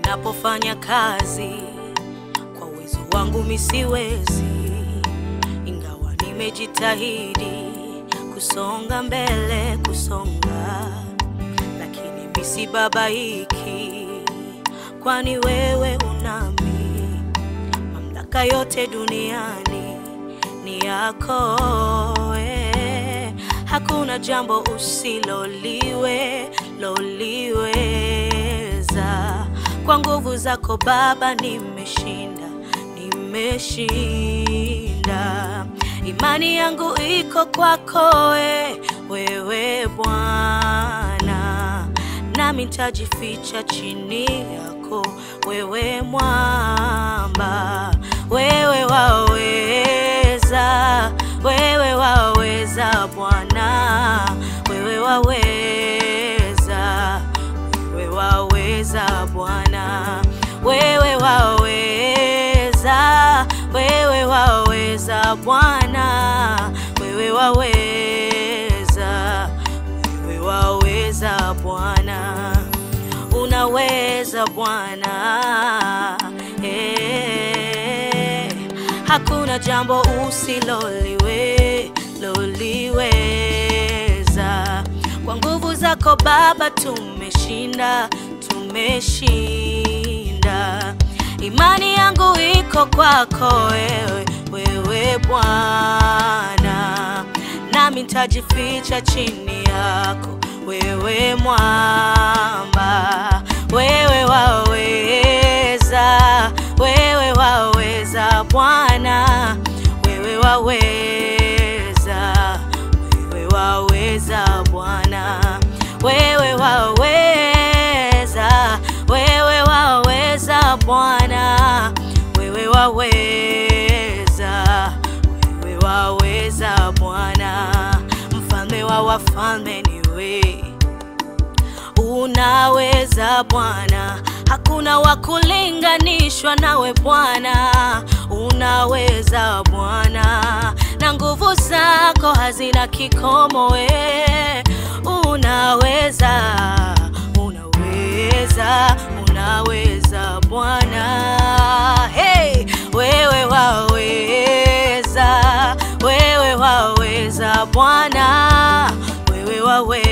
ninapofanya kazi kwa uwezo wangu misiwezi, ingawa nimejitahidi kusonga mbele, kusonga, lakini misibabaiki, kwani wewe unami, mamlaka yote duniani ni yako eh. Hakuna jambo usiloliwe loliweza. Kwa nguvu zako Baba nimeshinda, nimeshinda. Imani yangu iko kwako we, wewe Bwana, nami nitajificha chini yako wewe mwamba, wewe waweza, wewe waweza Bwana, wewe waweza, wewe waweza Bwana, wewe waweza, wewe waweza Bwana, wewe waweza, wewe waweza Bwana, unaweza Bwana eh. Hakuna jambo usiloliwe loliweza. Kwa nguvu zako Baba tumeshinda, tumeshinda. Imani yangu iko kwako wewe, wewe Bwana, nami nitajificha chini yako wewe mwamba, wewe waweza, wewe waweza Bwana, wewe waweza, wewe waweza Bwana, wewe waweza, wewe waweza Bwana, wewe waweza, wewe waweza Bwana, mfalme wa wafalme ni wewe unaweza Bwana, hakuna wa kulinganishwa nawe Bwana, unaweza Bwana, na nguvu zako hazina kikomo, we unaweza, unaweza, unaweza Bwana, hey, wewe waweza, wewe waweza Bwana, wewe waweza